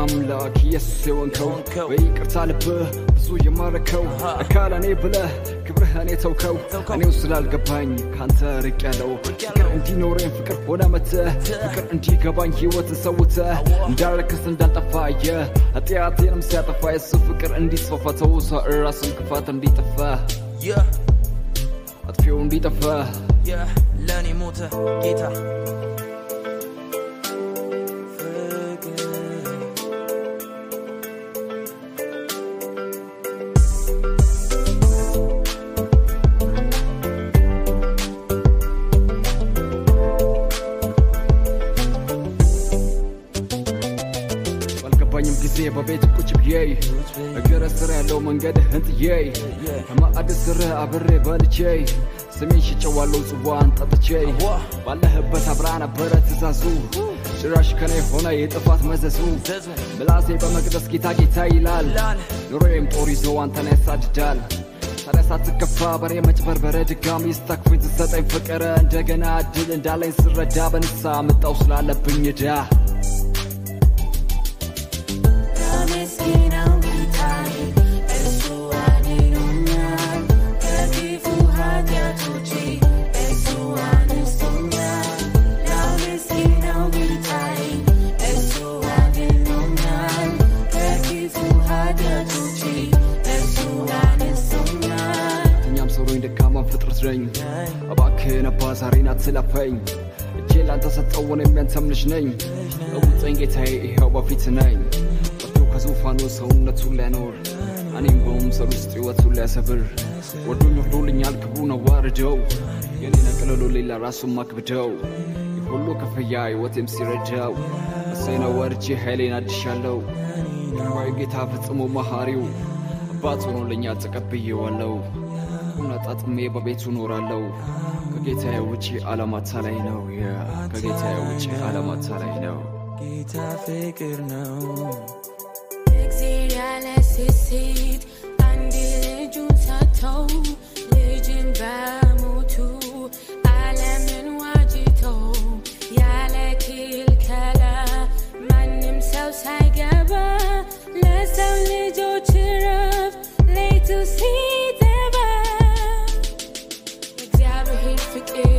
አምላክ ኢየሱስ የሆንከው በይቅርታ ልብህ ብዙ የማረከው አካል እኔ ብለህ ክብርህ እኔ ተውከው እኔው ስላልገባኝ ካንተ ርቅ ያለው ፍቅር እንዲኖረኝ ፍቅር ሆነ መተህ ፍቅር እንዲገባኝ ሕይወትን ሰውተህ እንዳረክስ እንዳልጠፋ የ ኃጢአቴንም ሲያጠፋ የሱ ፍቅር እንዲስፋፋ ተውሰ ራስን ክፋት እንዲጠፋ Yeah, አጥፊው እንዲጠፋ yeah, ለእኔ ሞተ ጌታ ፍቅር ባልገባኝም ጊዜ በቤት ቁጭ ብዬ እግረ ስር ያለው መንገድ ህንጥዬ ከማዕድ ስር አብሬ በልቼ ስሜን ሽጨዋለው ጽዋን ጠጥቼ ባለህበት አብራ ነበረ ትእዛዙ ጭራሽ ከኔ ሆነ የጥፋት መዘዙ ምላሴ በመቅደስ ጌታ ጌታ ይላል ኑሮዬም ጦር ይዞ አንተን ያሳድዳል ታዲያ ሳትከፋ በሬ መጭበርበረ ድጋሚ ስታክፎኝ ትሰጠኝ ፍቅረ እንደገና እድል እንዳለኝ ስረዳ በንሳ ምጣው ስላለብኝ ዕዳ ምስኪናው ጌታዬ እሱ አድኖኛል ከክፉ ኃጢአቶቼ እሱ አነስቶኛል ለምስኪናው ጌታዬ እሱ አድኖኛል ከክፉ ኃጢአቶቼ እሱ አነስቶኛል እኛም ሰውሮኝ ደካማን ፍጥረት ነኝ እባክህን አባ ዛሬን አትለፈኝ እጄ ላንተ ሰጠውን የሚያንተም ልጅ ነኝ እውጠኝ ጌታዬ ይኸው በፊት ነኝ ወርዶ ከዙፋኑ ሰውነቱን ሊያኖር እኔም በመምሰል ውስጥ ሕይወቱን ሊያሰብር ወዶኝ ወርዶልኛል ክብሩን አዋርደው የኔን አቅልሎ ሌላ ራሱን ማክብደው የሁሉ ክፍያ ሕይወቴም ሲረዳው እሰይ ነው ወርጄ ኃይሌን አድሻለሁ ይቅርባይ ጌታ ፈጽሞ መሐሪው አባት ሆኖልኛ ተቀብዬዋለሁ ሁን አጣጥሜ በቤቱ ኖራለሁ ከጌታዬ ውጪ ዓለማታ ላይ ነው ያ ከጌታዬ ውጪ ዓለማታ ላይ ነው ጌታ ፍቅር ነው እግዜር ያለ ስስት አንድ ልጁን ሰጥተው ልጅን በሞቱ ዓለምን ዋጅተው ያለ ክልከላ ማንም ሰው ሳይገባ ለሰው ልጆች ረፍት ሌቱ ሲጠባ እግዚአብሔር ፍቅር